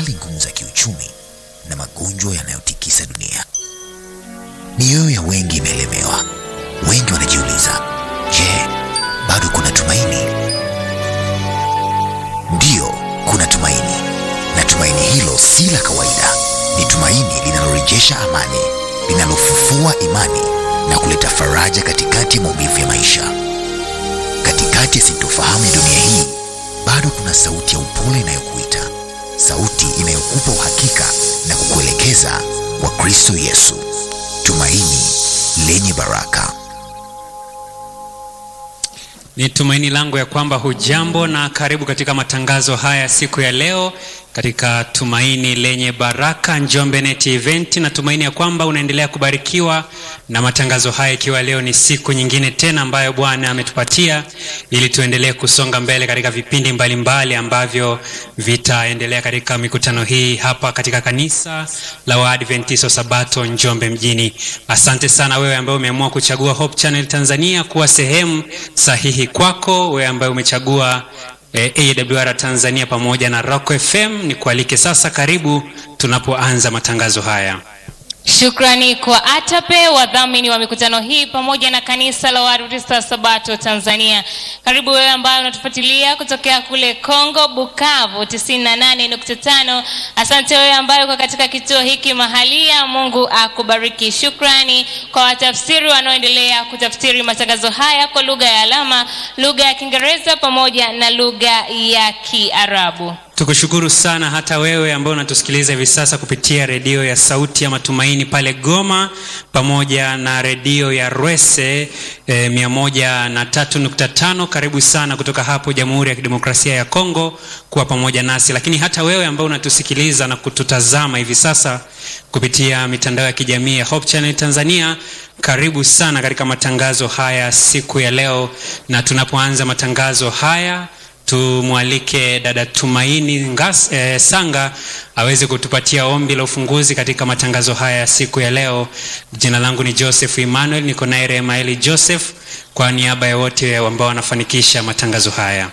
hali ngumu za kiuchumi na magonjwa yanayotikisa dunia. Mioyo ya wengi imeelemewa. Wengi wanajiuliza, je, bado kuna tumaini? Ndiyo, kuna tumaini, na tumaini hilo si la kawaida. Ni tumaini linalorejesha amani, linalofufua imani na kuleta faraja katikati ya maumivu ya maisha. Katikati ya sintofahamu ya dunia hii, bado kuna sauti ya upole inayokuita, sauti inayokupa uhakika na kukuelekeza kwa Kristo Yesu, tumaini lenye baraka. Ni tumaini langu ya kwamba hujambo na karibu katika matangazo haya siku ya leo katika Tumaini Lenye Baraka Njombe Net Event. Na tumaini ya kwamba unaendelea kubarikiwa na matangazo haya, ikiwa leo ni siku nyingine tena ambayo Bwana ametupatia ili tuendelee kusonga mbele katika vipindi mbalimbali mbali ambavyo vitaendelea katika mikutano hii hapa katika kanisa la Waadventista Sabato Njombe mjini. Asante sana wewe ambaye umeamua kuchagua Hope Channel Tanzania kuwa sehemu sahihi kwako, wewe ambaye umechagua eh, AWR Tanzania pamoja na Rock FM. Ni kualike sasa, karibu tunapoanza matangazo haya. Shukrani kwa ATAPE wadhamini wa mikutano hii pamoja na kanisa la Waadventista Sabato Tanzania. Karibu wewe ambaye unatufuatilia kutokea kule Kongo Bukavu 98.5. Asante wewe ambaye uko katika kituo hiki mahalia. Mungu akubariki. Shukrani kwa watafsiri wanaoendelea kutafsiri matangazo haya kwa lugha ya alama, lugha ya Kiingereza pamoja na lugha ya Kiarabu. Tukushukuru sana hata wewe ambao unatusikiliza hivi sasa kupitia redio ya Sauti ya Matumaini pale Goma pamoja na redio ya Rwese eh, mia moja na tatu nukta tano. Karibu sana kutoka hapo Jamhuri ya Kidemokrasia ya Kongo kuwa pamoja nasi, lakini hata wewe ambao unatusikiliza na kututazama hivi sasa kupitia mitandao ya kijamii ya Hope Channel Tanzania, karibu sana katika matangazo haya siku ya leo, na tunapoanza matangazo haya tumwalike dada Tumaini Ngas, eh, Sanga aweze kutupatia ombi la ufunguzi katika matangazo haya siku ya leo. Jina langu ni Joseph Emmanuel, niko naye Remaeli Joseph kwa niaba ya wote ambao wanafanikisha matangazo haya.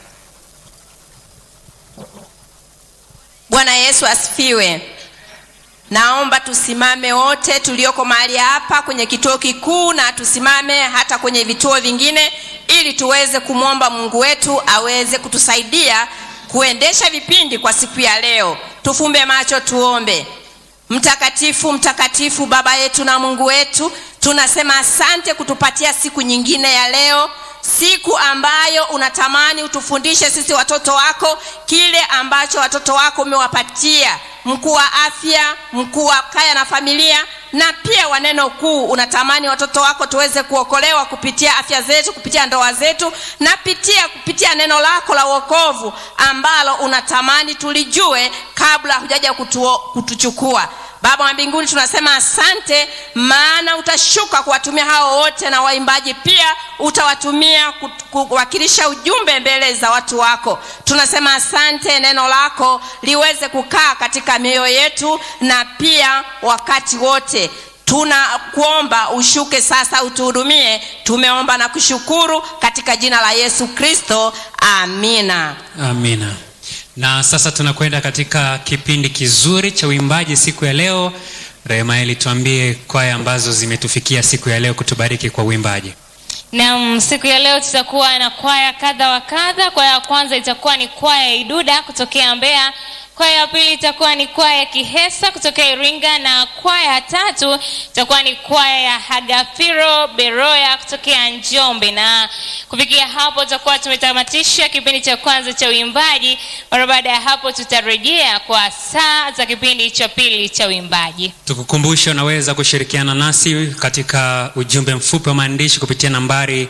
Bwana Yesu asifiwe. Naomba tusimame wote tulioko mahali hapa kwenye kituo kikuu na tusimame hata kwenye vituo vingine ili tuweze kumwomba Mungu wetu aweze kutusaidia kuendesha vipindi kwa siku ya leo. Tufumbe macho tuombe. Mtakatifu, mtakatifu Baba yetu na Mungu wetu, tunasema asante kutupatia siku nyingine ya leo, siku ambayo unatamani utufundishe sisi watoto wako kile ambacho watoto wako umewapatia mkuu wa afya, mkuu wa kaya na familia, na pia wa neno kuu. Unatamani watoto wako tuweze kuokolewa kupitia afya zetu, kupitia ndoa zetu, na pitia kupitia neno lako la wokovu ambalo unatamani tulijue kabla hujaja kutuo, kutuchukua. Baba wa mbinguni, tunasema asante, maana utashuka kuwatumia hao wote, na waimbaji pia utawatumia kuwakilisha ujumbe mbele za watu wako. Tunasema asante, neno lako liweze kukaa katika mioyo yetu na pia wakati wote tunakuomba ushuke sasa, utuhudumie. Tumeomba na kushukuru katika jina la Yesu Kristo, amina, amina. Na sasa tunakwenda katika kipindi kizuri cha uimbaji siku ya leo. Remaeli, tuambie kwaya ambazo zimetufikia siku ya leo kutubariki kwa uimbaji. Naam, siku ya leo tutakuwa na kwaya kadha wa kadha. Kwaya ya kwanza itakuwa ni kwaya ya Iduda kutokea Mbeya. Kwaya ya pili itakuwa ni kwaya ya Kihesa kutokea Iringa, na kwaya ya tatu itakuwa ni kwaya ya Hagafiro Beroya kutokea Njombe. Na kufikia hapo tutakuwa tumetamatisha kipindi cha kwanza cha uimbaji. Mara baada ya hapo, tutarejea kwa saa za kipindi cha pili cha uimbaji. Tukukumbusha, unaweza kushirikiana nasi katika ujumbe mfupi wa maandishi kupitia nambari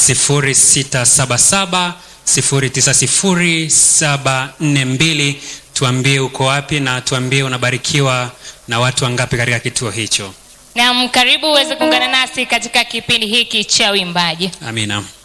0677 090742 tuambie uko wapi na tuambie unabarikiwa na watu wangapi katika kituo hicho. Naam, karibu uweze kuungana nasi katika kipindi hiki cha uimbaji. Amina.